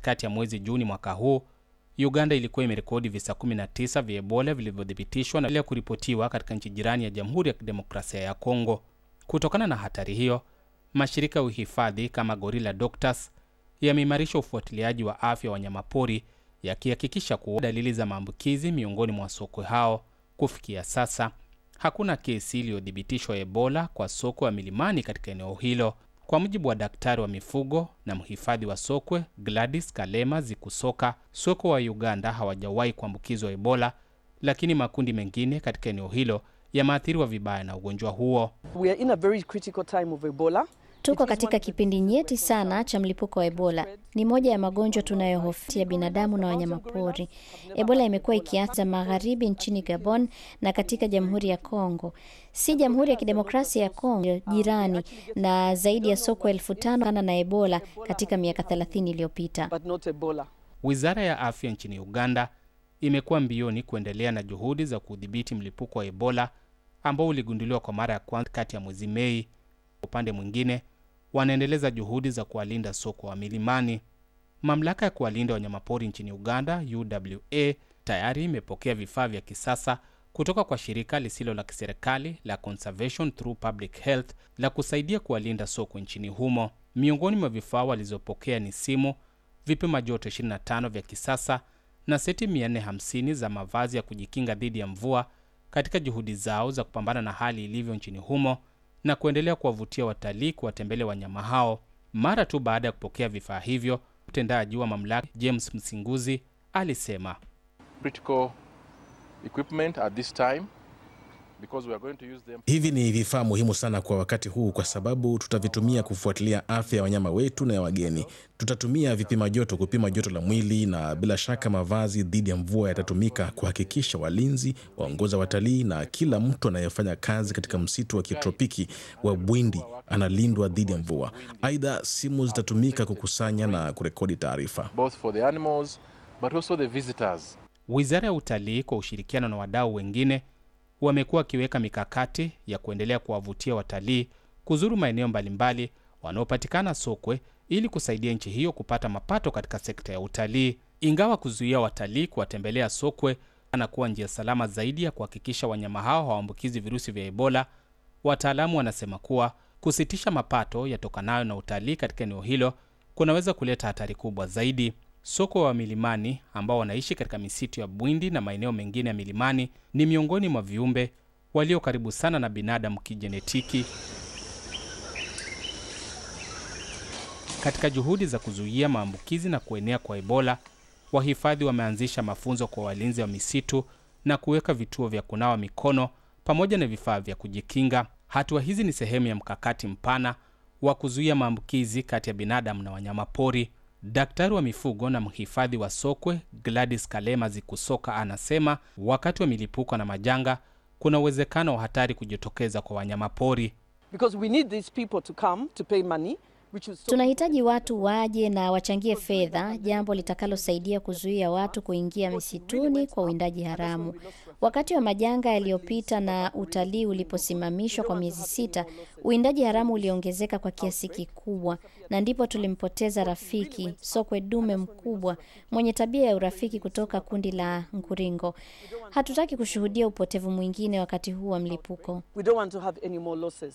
katikati ya mwezi Juni mwaka huu, Uganda ilikuwa imerekodi visa 19 vya Ebola vilivyothibitishwa na kuripotiwa katika nchi jirani ya Jamhuri ya Kidemokrasia ya Kongo. Kutokana na hatari hiyo, mashirika ya uhifadhi kama Gorilla Doctors yameimarisha ufuatiliaji wa afya wa wanyamapori yakihakikisha kuwa dalili za maambukizi miongoni mwa sokwe hao. Kufikia sasa hakuna kesi iliyothibitishwa Ebola kwa sokwe wa milimani katika eneo hilo. Kwa mujibu wa daktari wa mifugo na mhifadhi wa sokwe Gladys Kalema Zikusoka, sokwe wa Uganda hawajawahi kuambukizwa Ebola, lakini makundi mengine katika eneo hilo yameathiriwa vibaya na ugonjwa huo. We are in a very critical time of Ebola. Tuko katika kipindi nyeti sana cha mlipuko wa Ebola. Ni moja ya magonjwa tunayohofia binadamu na wanyamapori. Ebola imekuwa ikianza magharibi nchini Gabon na katika Jamhuri ya Kongo, si Jamhuri ya Kidemokrasia ya Kongo jirani, na zaidi ya sokwe elfu tano na Ebola katika miaka 30 iliyopita. But not Ebola. Wizara ya afya nchini Uganda imekuwa mbioni kuendelea na juhudi za kudhibiti mlipuko wa Ebola ambao uligunduliwa kwa mara ya kwanza kati ya mwezi Mei. Upande mwingine wanaendeleza juhudi za kuwalinda sokwe wa milimani. Mamlaka ya kuwalinda wanyamapori nchini Uganda, UWA, tayari imepokea vifaa vya kisasa kutoka kwa shirika lisilo la kiserikali la Conservation Through Public Health la kusaidia kuwalinda sokwe nchini humo. Miongoni mwa vifaa walizopokea ni simu, vipima joto 25 vya kisasa na seti 450 za mavazi ya kujikinga dhidi ya mvua katika juhudi zao za kupambana na hali ilivyo nchini humo na kuendelea kuwavutia watalii kuwatembelea wanyama hao. Mara tu baada ya kupokea vifaa hivyo, mtendaji wa mamlaka James Msinguzi alisema critical equipment at this time because we are going to use them. Hivi ni vifaa muhimu sana kwa wakati huu, kwa sababu tutavitumia kufuatilia afya ya wanyama wetu na ya wageni. Tutatumia vipima joto kupima joto la mwili, na bila shaka mavazi dhidi ya mvua yatatumika kuhakikisha walinzi, waongoza watalii na kila mtu anayefanya kazi katika msitu wa kitropiki wa Bwindi analindwa dhidi ya mvua. Aidha, simu zitatumika kukusanya na kurekodi taarifa. both for the animals but also the visitors. Wizara ya Utalii kwa ushirikiano na wadau wengine wamekuwa wakiweka mikakati ya kuendelea kuwavutia watalii kuzuru maeneo mbalimbali wanaopatikana sokwe ili kusaidia nchi hiyo kupata mapato katika sekta ya utalii. Ingawa kuzuia watalii kuwatembelea sokwe anakuwa njia salama zaidi ya kuhakikisha wanyama hao hawaambukizi virusi vya Ebola, wataalamu wanasema kuwa kusitisha mapato yatokanayo na utalii katika eneo hilo kunaweza kuleta hatari kubwa zaidi. Sokwe wa milimani ambao wanaishi katika misitu ya Bwindi na maeneo mengine ya milimani ni miongoni mwa viumbe walio karibu sana na binadamu kijenetiki. Katika juhudi za kuzuia maambukizi na kuenea kwa Ebola, wahifadhi wameanzisha mafunzo kwa walinzi wa misitu na kuweka vituo vya kunawa mikono pamoja na vifaa vya kujikinga. Hatua hizi ni sehemu ya mkakati mpana wa kuzuia maambukizi kati ya binadamu na wanyamapori. Daktari wa mifugo na mhifadhi wa sokwe Gladys Kalema Zikusoka anasema wakati wa milipuko na majanga kuna uwezekano wa hatari kujitokeza kwa wanyamapori. Because we need these people to come to pay money, which is so Tunahitaji watu waje na wachangie fedha, jambo litakalosaidia kuzuia watu kuingia misituni kwa uwindaji haramu. Wakati wa majanga yaliyopita na utalii uliposimamishwa kwa miezi sita, uwindaji haramu uliongezeka kwa kiasi kikubwa, na ndipo tulimpoteza rafiki sokwe dume mkubwa mwenye tabia ya urafiki kutoka kundi la Nkuringo. Hatutaki kushuhudia upotevu mwingine wakati huu wa mlipuko. we don't want to have any more losses.